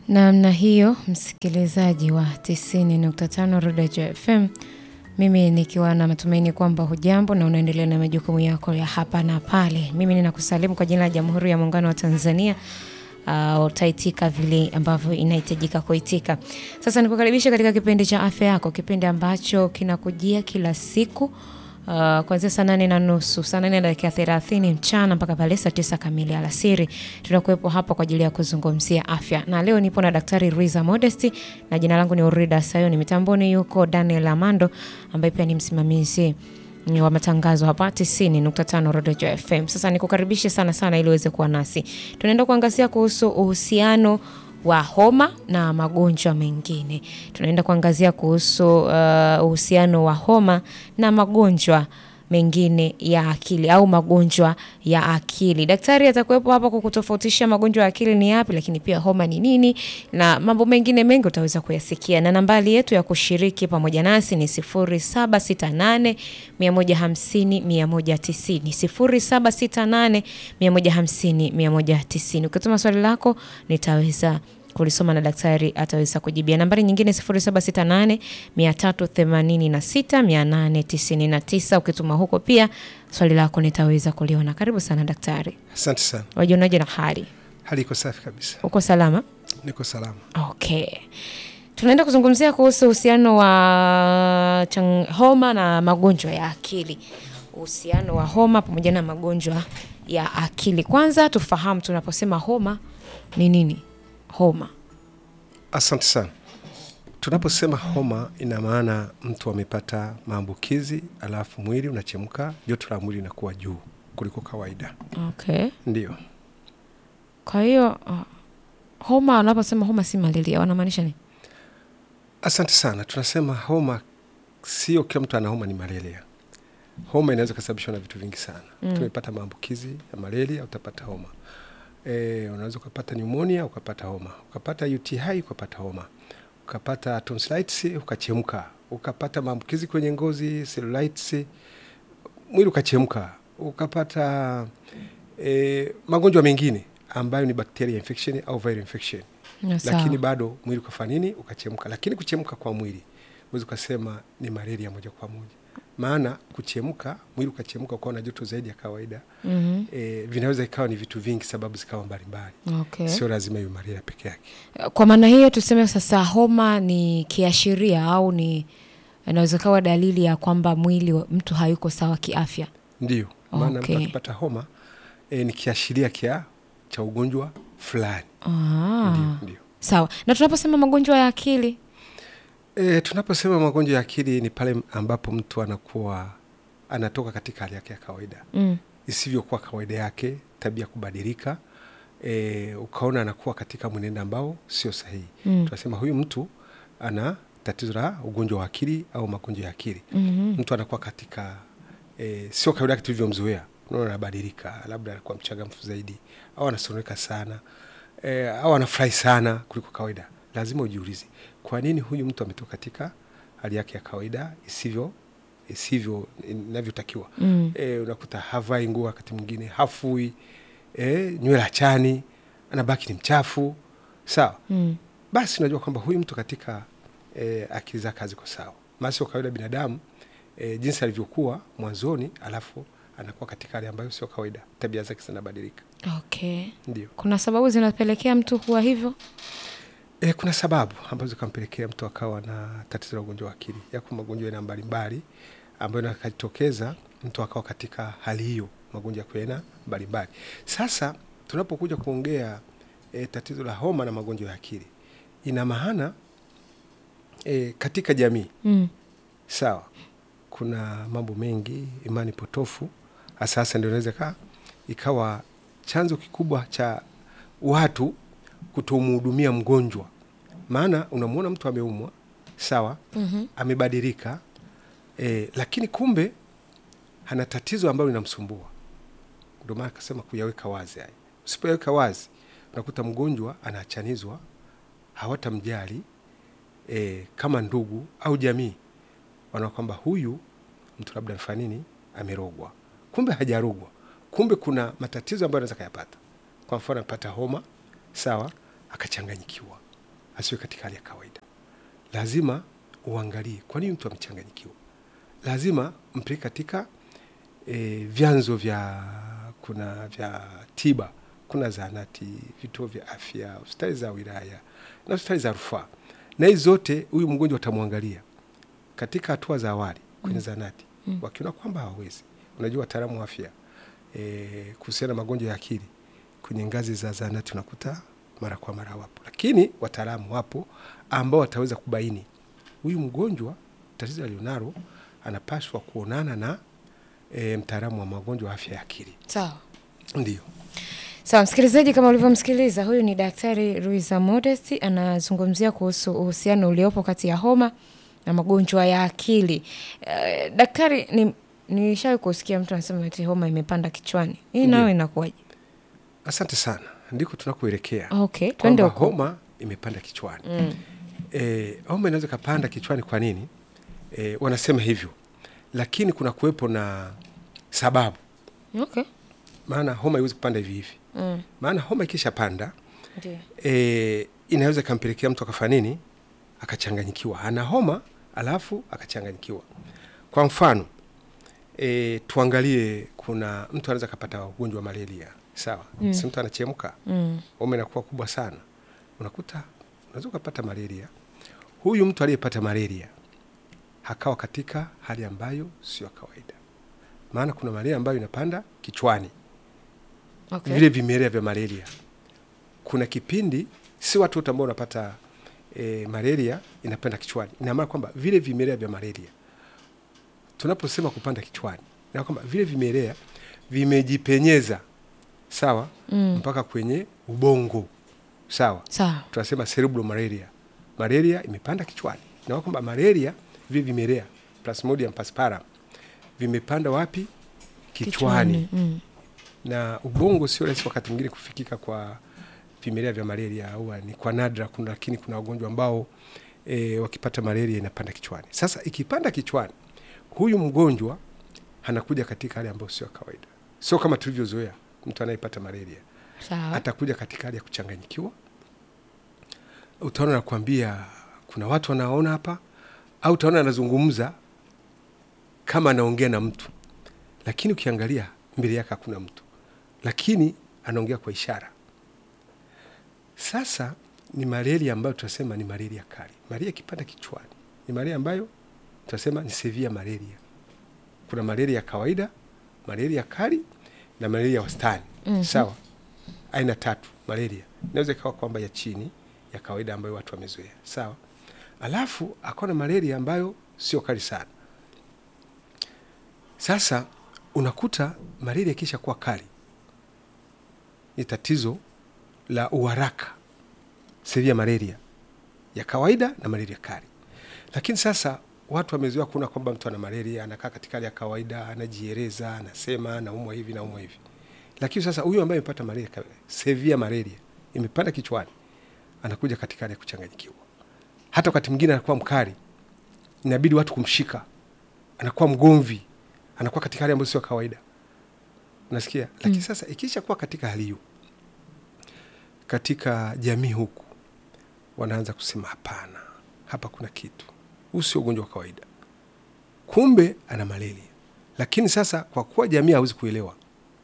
Namna hiyo, msikilizaji wa 90.5 Rodejo FM, mimi nikiwa na matumaini kwamba hujambo na unaendelea na majukumu yako ya hapa na pale. Mimi ninakusalimu kwa jina la Jamhuri ya Muungano wa Tanzania. Uh, utaitika vile ambavyo inahitajika kuitika. Sasa nikukaribisha katika kipindi cha afya yako, kipindi ambacho kinakujia kila siku Uh, kuanzia saa nane na nusu saa nane na dakika thelathini mchana mpaka pale saa tisa kamili alasiri. Tunakuwepo hapa kwa ajili ya kuzungumzia afya, na leo nipo na Daktari Ruiza Modesti na jina langu ni Urida Sayoni. Mitamboni yuko Daniel Amando ambaye pia ni msimamizi wa matangazo hapa 90.5 Rodejo FM. Sasa nikukaribishe sana sana ili uweze kuwa nasi. Tunaenda kuangazia kuhusu uhusiano wa homa na magonjwa mengine. Tunaenda kuangazia kuhusu uh, uhusiano wa homa na magonjwa mengine ya akili au magonjwa ya akili. Daktari atakuwepo hapa kukutofautisha magonjwa ya akili ni yapi, lakini pia homa ni nini na mambo mengine mengi utaweza kuyasikia, na nambari yetu ya kushiriki pamoja nasi ni 0768 150 190, 0768 150 190. Ukituma swali lako nitaweza kulisoma na daktari ataweza kujibia. Nambari nyingine 0768 386 899. Ukituma huko pia swali lako nitaweza kuliona. Karibu sana daktari. Asante sana. Wajionaje na hali? Hali iko safi kabisa, Uko salama? niko salama. Okay. Tunaenda kuzungumzia kuhusu uhusiano wa chang- homa na magonjwa ya akili. Uhusiano wa homa pamoja na magonjwa ya akili. Kwanza tufahamu tunaposema homa ni nini? Homa. Asante sana. Tunaposema homa, ina maana mtu amepata maambukizi, alafu mwili unachemka, joto la mwili linakuwa juu kuliko kawaida. Okay. Ndio, Kwa hiyo uh, homa, wanaposema homa si malaria, wanamaanisha nini? asante sana. Tunasema homa, sio kila mtu ana homa ni malaria. Homa inaweza kusababishwa na vitu vingi sana. Mm. Tumepata maambukizi ya malaria, utapata homa. E, unaweza ukapata pneumonia ukapata homa, ukapata UTI ukapata homa, ukapata tonsillitis ukachemka, ukapata maambukizi kwenye ngozi cellulitis, mwili ukachemka, ukapata e, magonjwa mengine ambayo ni bacteria infection au viral infection Ya, sawa. lakini bado mwili ukafanya nini? Ukachemka. Lakini kuchemka kwa mwili huwezi ukasema ni malaria moja kwa moja, maana kuchemka, mwili ukachemka ukawa na joto zaidi ya kawaida Mhm. e, vinaweza ikawa ni vitu vingi, sababu zikawa mbalimbali, Okay. sio lazima iwe malaria peke yake. Kwa maana hiyo tuseme sasa homa ni kiashiria au ni inaweza kawa dalili ya kwamba mwili wa mtu hayuko sawa kiafya. Ndio maana Okay. mtu akipata homa e, ni kiashiria kia cha ugonjwa fulani. Ah. Ndio, ndio. Sawa. Na tunaposema magonjwa ya akili, E, tunaposema magonjwa ya akili ni pale ambapo mtu anakuwa anatoka katika hali yake ya kawaida mm. isivyokuwa kawaida yake, tabia kubadilika, e, ukaona anakuwa katika mwenendo ambao sio sahihi. Mm. Tunasema huyu mtu ana tatizo la ugonjwa wa akili au magonjwa ya akili. Mhm. Mtu anakuwa katika e, sio kawaida yake tulivyomzoea, unaona anabadilika, labda anakuwa mchangamfu zaidi au anasononeka sana e, au anafurahi sana kuliko kawaida. Lazima ujiulize kwa nini huyu mtu ametoka katika hali yake ya kawaida isivyo isivyo inavyotakiwa. Mm. E, unakuta havai nguo wakati mwingine, hafui e, nywele achani, anabaki ni mchafu, sawa Mm. basi unajua kwamba huyu mtu katika e, akili zake haziko sawa, maana sio kawaida binadamu e, jinsi alivyokuwa mwanzoni, alafu anakuwa katika hali ambayo sio kawaida, tabia zake zinabadilika. Okay. Ndio Kuna sababu zinapelekea mtu kuwa hivyo? e, kuna sababu ambazo zikampelekea mtu akawa na tatizo la ugonjwa wa akili. Yako magonjwa aina mbalimbali ambayo nakajitokeza mtu akawa katika hali hiyo, magonjwa ya aina mbalimbali. Sasa tunapokuja kuongea e, tatizo la homa na magonjwa ya akili, ina maana e, katika jamii Mm. sawa kuna mambo mengi imani potofu hasa hasa ndio inaweza ika- ikawa chanzo kikubwa cha watu kutomhudumia mgonjwa maana unamwona mtu ameumwa sawa Mhm. amebadilika e, lakini kumbe ana tatizo ambalo linamsumbua ndio maana akasema kuyaweka wazi haya usipoyaweka wazi unakuta mgonjwa anaachanizwa hawatamjali e, kama ndugu au jamii wanaona kwamba huyu mtu labda amefanya nini, amerogwa. Kumbe hajarogwa, kumbe kuna matatizo ambayo anaweza kayapata. Kwa mfano, anapata homa sawa, akachanganyikiwa, asiwe katika hali ya kawaida. Lazima uangalie kwa nini mtu amechanganyikiwa. Lazima mpeleke katika e, vyanzo vya kuna vya tiba, kuna zahanati, vituo vya afya, hospitali za wilaya na hospitali za rufaa, na hizi zote huyu mgonjwa watamwangalia katika hatua za awali kwenye zahanati Mm. wakiona kwamba hawawezi. Unajua wataalamu wa afya e, kuhusiana na magonjwa ya akili kwenye ngazi za zahanati unakuta mara kwa mara wapo, lakini wataalamu wapo ambao wataweza kubaini huyu mgonjwa tatizo alionalo anapaswa kuonana na e, mtaalamu wa magonjwa ya afya ya akili. Sawa. Ndio. Sawa, msikilizaji, kama ulivyomsikiliza, huyu ni Daktari Ruiza Modest anazungumzia kuhusu uhusiano uliopo kati ya homa na magonjwa ya akili. Eh, daktari, ni nishawahi kusikia mtu anasema ati homa imepanda kichwani. Hii nayo Ndiyo. inakuwaje? Asante sana, ndiko tunakoelekea Okay, twende kwamba huko. homa imepanda kichwani. Mm. E, homa inaweza ikapanda kichwani. Kwa nini? E, wanasema hivyo, lakini kuna kuwepo na sababu, Okay. maana homa haiwezi kupanda hivi hivi. Mm. Maana homa ikisha panda Ndio. e, inaweza ikampelekea mtu akafanya nini, akachanganyikiwa, ana homa alafu akachanganyikiwa. Kwa mfano e, tuangalie, kuna mtu anaweza akapata ugonjwa wa malaria, sawa Mm. si mtu anachemka Mm. homa inakuwa kubwa sana, unakuta unaweza ukapata malaria. Huyu mtu aliyepata malaria hakawa katika hali ambayo sio ya kawaida, maana kuna malaria ambayo inapanda kichwani Okay. vile vimelea vya malaria. Kuna kipindi, si watu wote ambao wanapata e, malaria inapanda kichwani. Ina maana kwamba vile vimelea vya malaria, tunaposema kupanda kichwani, ina kwamba vile vimelea vimejipenyeza sawa, Mm. mpaka kwenye ubongo sawa, Sawa. tunasema cerebral malaria. Malaria imepanda kichwani, na kwamba malaria vile vimelea Plasmodium falciparum vimepanda wapi? Kichwani Mm. na ubongo sio rahisi wakati mwingine kufikika kwa vimelea vya malaria au ni kwa nadra kuna, lakini kuna wagonjwa ambao e, wakipata malaria inapanda kichwani. Sasa ikipanda kichwani, huyu mgonjwa anakuja katika hali ambayo sio ya kawaida, sio kama tulivyozoea mtu anayepata malaria Sawa. atakuja katika hali ya kuchanganyikiwa. Utaona nakwambia, kuna watu wanaona hapa, au utaona anazungumza kama anaongea na mtu, lakini ukiangalia mbele yake hakuna mtu, lakini anaongea kwa ishara. Sasa ni malaria ambayo tunasema ni malaria kali. Malaria ikipanda kichwani ni malaria ambayo tunasema ni severe malaria. Kuna malaria ya kawaida, malaria kali na malaria ya wastani. Mhm. Sawa, aina tatu malaria. Inaweza ikawa kwamba ya chini ya kawaida ambayo watu wamezoea, sawa. Alafu akawa na malaria ambayo sio kali sana. Sasa unakuta malaria ikisha kuwa kali, ni tatizo la uharaka, severe malaria ya kawaida na malaria kali. Lakini sasa watu wamezoea kuona kwamba mtu ana malaria, anakaa katika hali ya kawaida, anajieleza, anasema naumwa hivi naumwa hivi lakini sasa huyu ambaye amepata malaria ka- severe malaria imepanda kichwani, anakuja katika hali ya kuchanganyikiwa. Hata wakati mwingine anakuwa mkali, inabidi watu kumshika, anakuwa mgomvi, anakuwa katika hali ambayo sio ya kawaida, unasikia. Lakini sasa ikisha kuwa katika hali hiyo, katika jamii huku wanaanza kusema hapana, hapa kuna kitu, huu sio ugonjwa wa kawaida, kumbe ana malaria. Lakini sasa kwa kuwa jamii hawezi kuelewa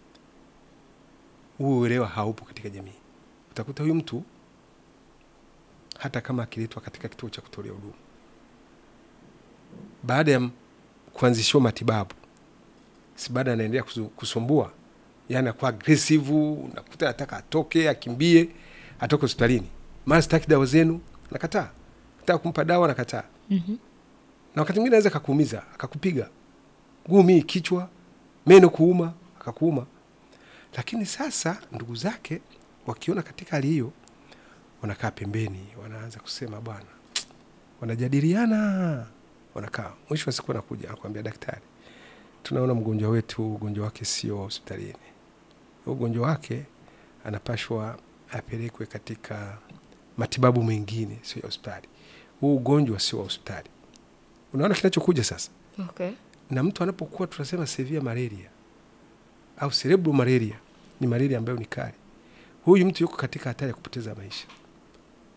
huo uelewa haupo katika jamii. Utakuta huyu mtu hata kama akiletwa katika kituo cha kutolea huduma, baada ya m- kuanzishiwa matibabu, si baada anaendelea kusu- kusumbua, yani anakuwa agresive, unakuta anataka atoke, akimbie, atoke hospitalini, mara sitaki dawa zenu, nakataa, nataka kumpa dawa, nakataa. Mhm. Na wakati mwingine anaweza akakuumiza, akakupiga ngumi, kichwa, meno kuuma, akakuuma lakini sasa ndugu zake wakiona katika hali hiyo, wanakaa pembeni, wanaanza kusema bwana, wanajadiliana, wanakaa. Mwisho wa siku anakuja anakuambia, daktari, tunaona mgonjwa wetu ugonjwa wake sio wa hospitalini, ugonjwa wake anapashwa apelekwe katika matibabu mengine, sio ya hospitali. Huu ugonjwa sio wa hospitali. Unaona kinachokuja sasa Okay. na mtu anapokuwa tunasema severe malaria au cerebral malaria, ni malaria ambayo ni kali, huyu mtu yuko katika hatari ya kupoteza maisha.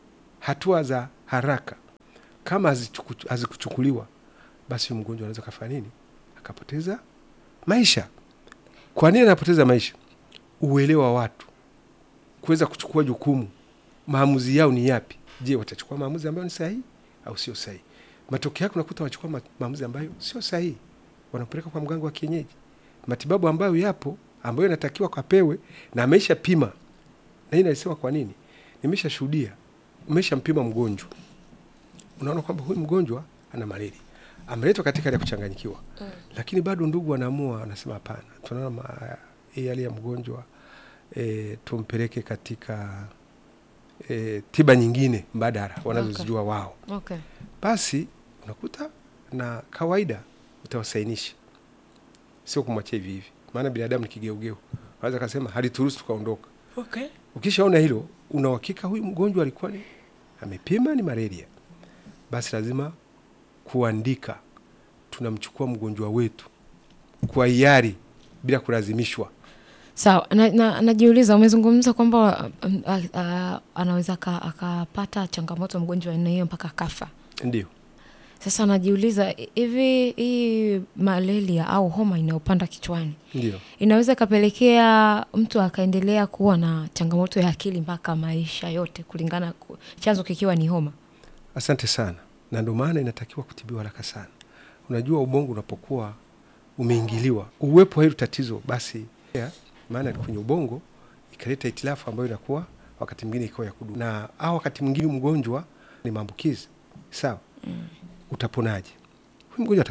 hatua za haraka kama hazichuku- hazikuchukuliwa, basi huyu mgonjwa anaweza kafanya nini? Akapoteza maisha. Kwa nini anapoteza maisha? Uelewa wa watu kuweza kuchukua jukumu, maamuzi yao ni yapi? Je, watachukua maamuzi ambayo ni sahihi au sio sahihi? Matokeo yake unakuta wanachukua ma- maamuzi ambayo sio sahihi, wanampeleka kwa mganga wa kienyeji, matibabu ambayo yapo ambayo inatakiwa kapewe na ameisha pima. Na hii naisema kwa nini? Nimesha shuhudia, umesha mpima mgonjwa, unaona kwamba huyu mgonjwa ana malaria, ameletwa katika hali ya kuchanganyikiwa mm. Lakini bado ndugu wanaamua, wanasema hapana, tunaona ma- hii hali ya mgonjwa e, tumpeleke katika e, tiba nyingine mbadala wanazozijua wao Okay. basi unakuta na kawaida utawasainisha, sio kumwachia hivi hivi, maana binadamu ni kigeugeu. Wanaweza kasema halituruhusu tukaondoka. Okay. Ukishaona hilo, una uhakika huyu mgonjwa alikuwa ni amepima ni malaria, basi lazima kuandika, tunamchukua mgonjwa wetu kwa hiari bila kulazimishwa. Sawa, na, na, najiuliza umezungumza kwamba um, a- a- anaweza aka- akapata changamoto mgonjwa wa aina hiyo mpaka kafa. Ndio Sasa najiuliza hivi hii malaria au homa inayopanda kichwani ndio inaweza ikapelekea mtu akaendelea kuwa na changamoto ya akili mpaka maisha yote, kulingana ku- chanzo kikiwa ni homa. Asante sana, na ndio maana inatakiwa kutibiwa haraka sana. Unajua, ubongo unapokuwa umeingiliwa, uwepo wa hilo tatizo, basi ya, maana kwenye ubongo ikaleta itilafu ambayo inakuwa wakati mwingine ikawa ya kudumu, na au wakati mwingine mgonjwa ni maambukizi sawa. Utaponaje huyu mgonjwa?